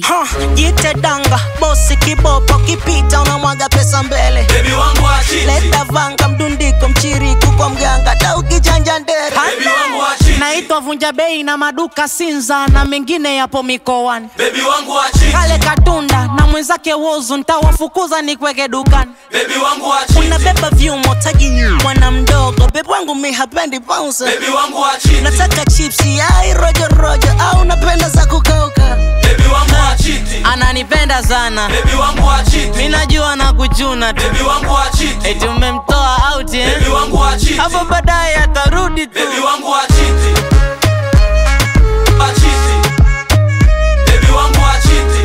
Ha, jite danga bosi kibopo kipita unamwaga pesa mbele Baby wangu wa chiti leta vanga mdundiko mchiriku kwa mganga ta ukichanja ndere Baby wangu wa chiti naitwa vunja bei na maduka Sinza na mengine yapo mikoani Baby wangu wa chiti kale katunda na mwenzake wozu ntawafukuza nikweke dukani Baby wangu wa chiti unabeba vyumo taji mwana mdogo bebu wangu mi hapendi bounce Baby wangu wa chiti nataka chipsi ai rojo rojo au napenda za kukauka Baby wangu wa chiti ananipenda sana Baby wangu wa chiti mi najua na kuchuna tu Baby wangu wa chiti eti umemtoa out eh? Baby wangu wa chiti hapo baadaye atarudi tu Baby wangu wa chiti Wa chiti Baby wangu wa chiti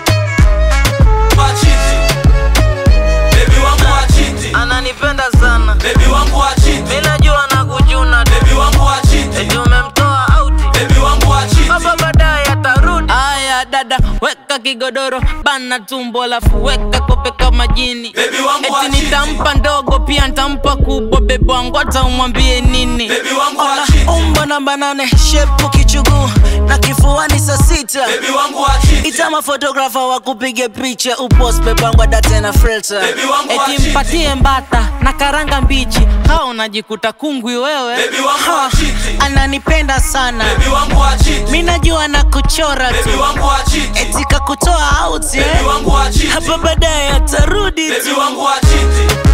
Wa chiti Baby wangu wa chiti ananipenda sana Baby wangu wa chiti mi najua na kuchuna tu Baby wangu wa chiti eti umemtoa out Baby wangu wa chiti Baba baadaye atarudi. Aya dada, weka kigodoro bana tumbo, lafu weka kope kama jini. Baby wangu wa Eti chiti nitampa ndogo pia nitampa kubwa, bebe wangu hata umwambie nini. Baby wangu wa Ona, chiti umbo namba nane, shepu kichuguu na kifuani saa sita. Baby wangu wa chiti Itama fotografa wa kupige picha upost bebangwa date na filter. Baby wangu wa Eti chiti. mpatie mbata na karanga mbichi, hao unajikuta kungwi wewe. Baby wangu wa Ha, chiti ananipenda sana Baby wangu wa chiti mi najua na kuchora Baby tu wangu wa chiti eti kakutoa out Baby eh? wangu wa chiti hapa baadaye atarudi Baby tu wangu wa chiti